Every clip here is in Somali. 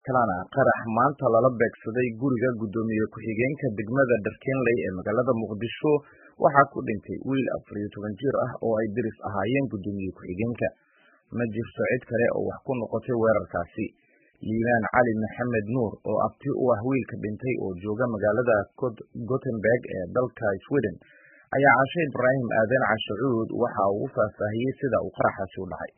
kalena qarax maanta lala beegsaday guriga guddoomiye ku-xigeenka degmada dharkeenley ee magaalada muqdisho waxaa ku dhintay wiil afar iyo toban jir ah oo ay deris ahaayeen guddoomiye ku-xigeenka ma jirto cid kale oo wax ku noqotay weerarkaasi liibaan cali maxamed nuur oo abti u ah wiilka dhintay oo jooga magaalada gothenburg ee dalka sweden ayaa cashe ibraahim aadan cashacuud waxa uu u faahfaahiyey sida uu qaraxaasi u dhacay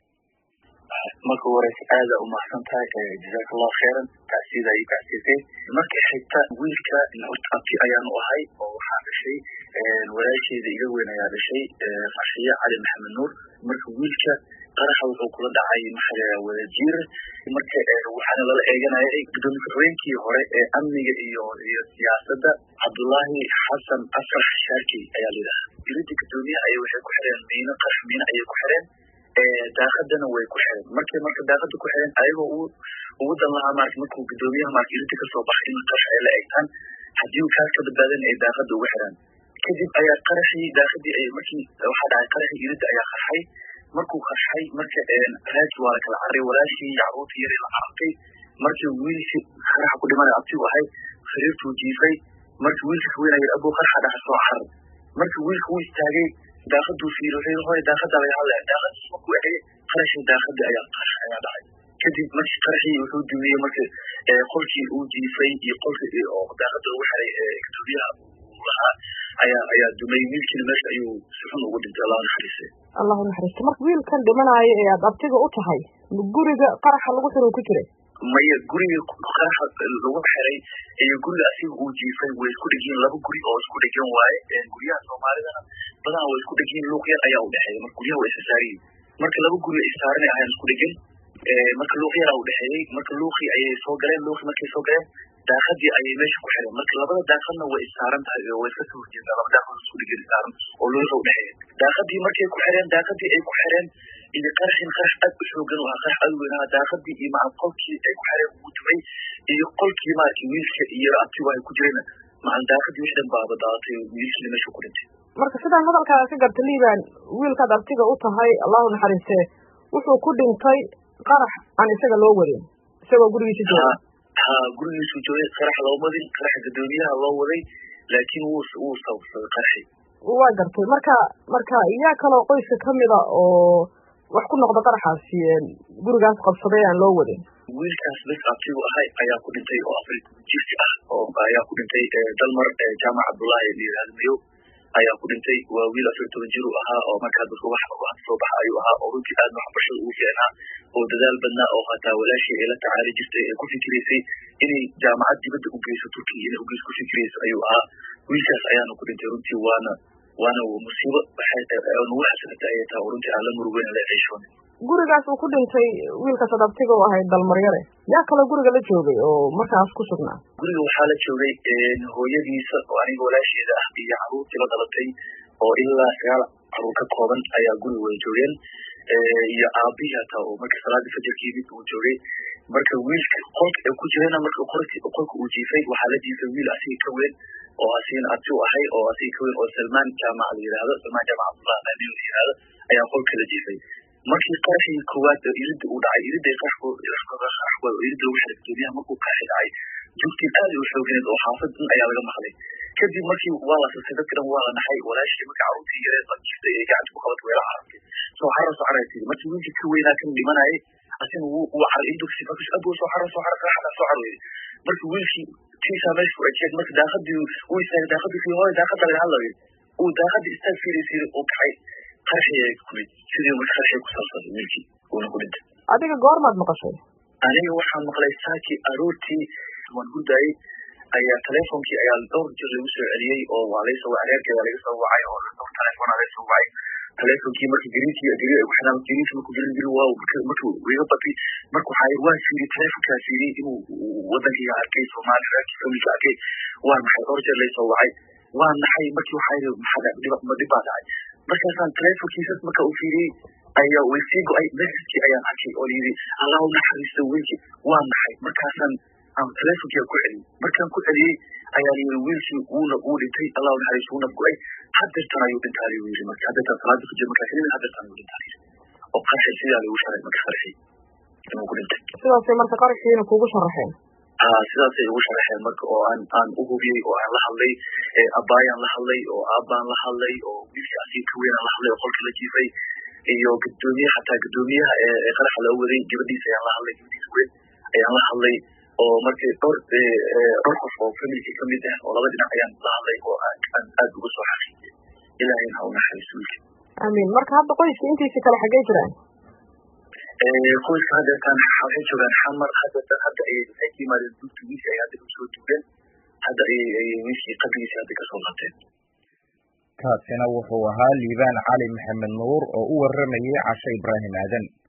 marka horeyse aada umahadsan tahay jazaaka allahu khayran tacsiida ay tacsiisay marka xigta wiilka horta abti ayaanu ahay oo waxaa dhashay walaasheeda iga weyn ayaa dhashay farshiye cali maxamed nuur marka wiilka qaraxa wuxuu kula dhacay maxaa wadajiir marka waxaana lala eeganayay gudoomiye ku-xigeenkii hore ee amniga iyo iyo siyaasadda cabdullaahi xasan afrax shaarki ayaa layidhaha dilida guddoomiyaha ay waxay ku xireen miino qarax miino ayay ku xireen daaqadana way ku xireen markay marka daaqada ku xireen ayagoo u ugu dan lahaa marka markuu guddoomiyaha marka irinta kasoo baxay in qarax ay la eegtaan haddii uu kaas ka badbaadan ay daaqada ugu xiraan kadib ayaa qaraxii daaqadii ay markii waxaa dhacay qaraxii irinta ayaa qarxay markuu qarxay marka raaki waa la kala carray walaashii carruurta yar la carartay markii wiilkii qaraxa ku dhimanaya abtigu ahay sariirtuu jiifay markii wiilka haweenaya abuu qaraxa dhaxa soo carar markii wiilka uu istaagay daaqaduu fiiri wuxuu hore daaqada laga hadlaya daaqadii markuu eegay qarashii daaqadii ayaa qarax ayaa dhacay kadib markii qaraxii wuxuu dumiyey marka qolkii uu jiifay iyo qolkii oo daaqada ugu xiray guddoomiyaha uu lahaa ayaa ayaa dumay wiilkiina meesha ayuu si xun ugu dhintay allah naxariise allahu naxariista marka wiilkan dhimanaayo ee aad abtiga u tahay guriga qaraxa lagu xiro ku jiray maya guriga qaraxa lagu xiray iyo guriga asiga uu jiifay way isku dhegiin laba guri oo isku dhegan waaye guryaha soomaalidana badanaa way isku dhegiin luuq yar ayaa u dhexeeya marka guryaha way isasaariyin marka laba guri isaaranay ahayn isku dhegan marka luuq yaraa u dhexeeyey marka luuqii ayay soo galeen luuqii markay soo galeen daaqadii ayay meesha ku xireen marka labada daaqadna way isaaran tahay oo way iska soo horjeedaa laba daaqad isku dhegan isaaran oo luuqa u dhexeeya daaqadii markay ku xireen daaqadii ay ku xireen iyo qaraxin qarax aad u xoogan u ahaa qarax aad u weynaa daaqadii iyo maca qolkii ay ku xireen ugu dumay iyo qolkii maaragtay wiilka iyo abtigu ay ku jireen macan daaqadii wix dhan baaba daadatay wiilkiina meesha ku dhintay marka sidaan hadalkaaga ka garta liibaan wiilkaad abtiga u tahay allahu naxariistee wuxuu ku dhintay qarax aan isaga loo wadin isagoo gurigiisa jooga ha gurigiisu joogay qarax loo wadin qaraxa guddoomiyaha loo waday laakiin wuu wuu sababsaday qaraxi waa gartay marka marka yaa kaloo qoyska kamida oo wax ku noqda qaraxaasi gurigaas qabsaday aan loo wadin wiilkaas bes abtigu ahay ayaa ku dhintay oo afar jirsi ah oo ayaa ku dhintay dalmar jaamac cabdullaahi layihahdo mayow ayaa ku dhintay waa wiil afar toban jir uu ahaa oo markaa dadka wax wax soo baxa ayuu ahaa oo runtii aad waxbarashada ugu fiicnaa oo dadaal badnaa oo hataa walaashii ay la tacaali jirtay ee ku fikiraysay inay jaamacad dibadda u geyso turkiya inay ugeys ku fikirayso ayuu ahaa wiilkaas ayaana ku dhintay runtii waana waana musiibo nagu xasanata ayay tahay oo runtii aan la murugeyna la ceeshoon gurigaas uu ku dhintay wiilkaas ad abtiga u ahayd dalmaryare yaa kaloo guriga la joogay oo markaas ku sugnaa guriga waxaa la joogay hooyadiisa oo aniga walaasheeda ah iyo caruurtii la dhalatay oo ilaa sagaal caruur ka kooban ayaa guriga wada joogeen iyo aabihii hataa oo marka salaadii fajarka yimid uu joogay marka wiilka qolka ee ku jirana marka qolki qolka uu jiifay waxaa la jiifay wiil asiga ka weyn oo asigana abti u ahay oo asiga ka weyn oo salmaan jaamac la yihahdo salmaan jaamac cabdullah maamin la yihahdo ayaa qolka la jiifay markii qaraxii koowaad irida uu dhacay irida qaraxwad oo irida lagu xiray guddoomiyaha markuu qaraxi dhacay joogtiin aad u xooganeed oo xaafad dhan ayaa laga maqlay kadib markii waa la sasay dadka dhan waa la naxay walaashii marka carruurtii yareed la jiftay ee gacanta ku qabatay way la carartay soo xarar soo caray tiri markii wiilkii ka weynaa kan dhimanayay asina wuu wuu caray indugsi markas abuu soo xarar soo xarar qaraxda soo caroyay markii wiilkii tiisaa meesha ku ejeed marka daaqadii uu istaagay daaqadii fii hooy daaqada laga hadlayo uu daaqadii istaag fiiraysiiri uu kacay qaraxii ay kumid sidii marka qaraxii ku saabsaday wiilkii uuna ku dhintay adiga goormaad maqashay aniga waxaan maqlay saakii aroortii waan hurdaayey ayaa teleefonkii ayaa dhowr jir lagu soo celiyey oo waa laysoo wacay reerkeeda laga soo wacay oo dhowr teleefona laga soo wacay teleefonkii marka gariinkii gari ay ku xidhaan gariinki markuu garin gari waaw markuu iga bati marka waxaa waa fiiriyey teleefonkaa fiiriyey inuu wadankayga arkay soomaali reerkii familka arkay waa maxay dhowr jeer laysoo wacay waa naxay markii waxaa yidhi maxaa dhib baa dhacay markaasaan teleefonkiisas marka uu fiiriyey ayaa way sii go-ay messagekii ayaan arkay oo layidhi allahu naxariisto wiilkii waa naxay markaasaan aan teleefonkiia ku celiyey markaan ku celiyey ayaa layidhi wiilkii wuuna wuu dhintay allahu naxariisto wuuna go-ay hadeertan ayuu dhintaa layu yidhi marka hadeertan salaada fajir markaa kadib hadeertan ayuu dhintaa layidhi oo qarxi sidaa lagu sharay marka qarxi inuu ku dhintay sidaasay marka qaraxiina kugu sharaxeen ha sidaasay ugu sharaxeen marka oo aan aan u hubiyey oo aan la hadlay abaayaan la hadlay oo aabbaan la hadlay oo wiilkii asii ka weynaan la hadlay oo qolka la jiifay iyo gudoomiye xataa gudoomiyaha ee qaraxa loo waday gabadhiisa ayaan la hadlay gabadhiisa weyn ayaan la hadlay oo markii dhowr dhowr qof oo familkii kamid ah oo laba dhinac ayaan la hadlay oo aan aad uga soo xaqiijiyay ilaahayna ha u naxariiso wiilka amiin marka hadda qoyska intiisa kale xaggee jiraan qoyska hadeertaan waxay joogaan xamar hadeertaan hadda ayay waxay ka yimaadeen dugta wiilka ay hadda usoo dugeen hadda ayay ayay wiilkii qabrigiisa hadda kasoo laabteen kaasina wuxuu ahaa liibaan cali maxamed nuur oo u waramayay cashe ibraahim aadan